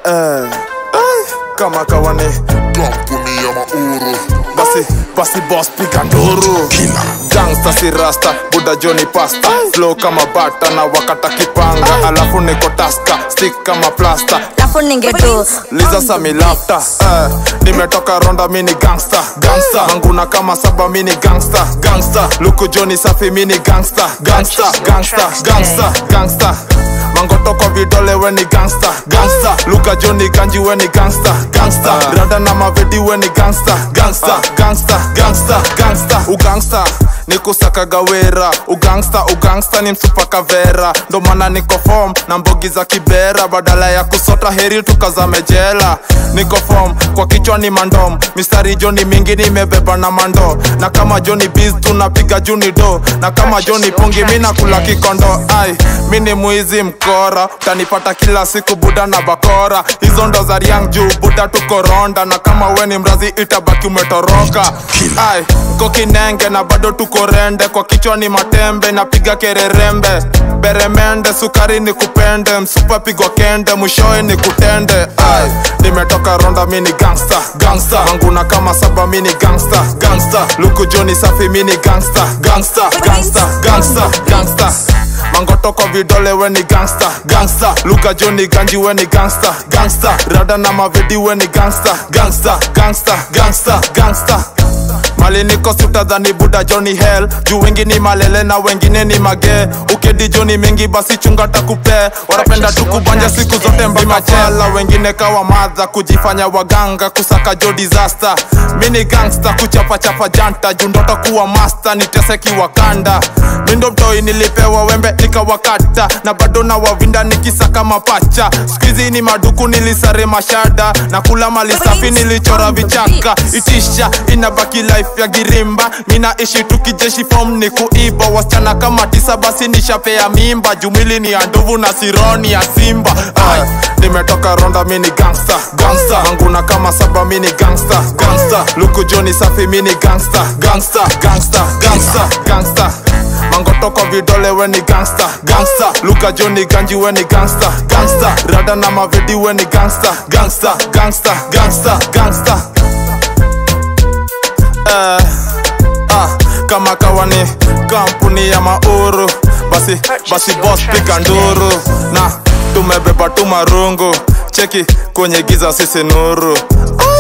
eh, ai, kama kawane kampuni ya mauru basi basi boss piga nduru gangsta si rasta buda joni pasta flow kama bata na wakata kipanga alafu niko taska stick kama plasta alafu ningetu liza sami lafta eh, nimetoka ronda mini gangsta gangsta manguna kama saba mini gangsta gangsta luku joni safi mini gangsta gangsta gangsta gangsta gangsta mangoto kwa vidole weni gangsta gangsta luka joni ganji weni gangsta gangsta rada na mavedi weni gangsta gangsta gangsta gangsta gangsta ugangsta nikusaka gawera ugangsta ugangsta ni msupa kavera ndo maana niko form na mbogi za kibera badala ya kusota heri tukazame jela niko form kwa kichwa ni mandom mistari joni mingi nimebeba na mando na kama joni biz tunapiga juni do na kama joni pungi mina kula kikondo ai mi ni mwizi mkora utanipata kila siku buda na bakora hizo ndo za riang juu buda tukoronda na kama we ni mrazi itabaki umetoroka ai mko kinenge na bado tuko rende kwa kichwa ni matembe napiga kererembe beremende sukari ni kupende msupa pigwa kende mwishoe ni kutende ai nimetoka ronda mini gangsta gangsta manguna kama saba mini gangsta gangsta luku joni safi mini gangsta gangsta gangsta gangsta gangsta mangoto kwa vidole weni gangsta gangsta luka joni ganji weni gangsta gangsta rada na mavedi weni gangsta gangsta gangsta gangsta gangsta mali niko sutadhani buda joni hell juu wengi ni malele na wengine ni mage ukedi joni mingi basi chunga takupe wanapenda tu kubanja siku zote mbimachela wengine kawa madha kujifanya waganga kusaka jo disaster mini gangsta kuchapachapa janta juu ndoto kuwa master niteseki wakanda mindo mtoi nilipewa wembe nikawakata na bado na wavinda nikisaka mapacha skuizi ni maduku nilisare mashada na kula mali safi nilichora vichaka itisha inabaki life ya girimba mina ishi tukijeshi fom ni kuiba wasichana kama tisa basi nishapea mimba jumili ni ya ndovu na sironi ya simba Ay, nimetoka ronda mini gangsta gangsta manguna kama saba mini gangsta gangsta luku joni safi mini gangsta gangsta gangsta gangsta gangsta mangoto kwa vidole weni gangsta gangsta luka joni ganji weni gangsta gangsta rada na mavedi weni gangsta gangsta gangsta gangsta gangsta eh, ah, kama kawani kampuni ya mauru basi basi boss pika nduru na tumebeba tu marungu cheki kwenye giza sisi nuru ah.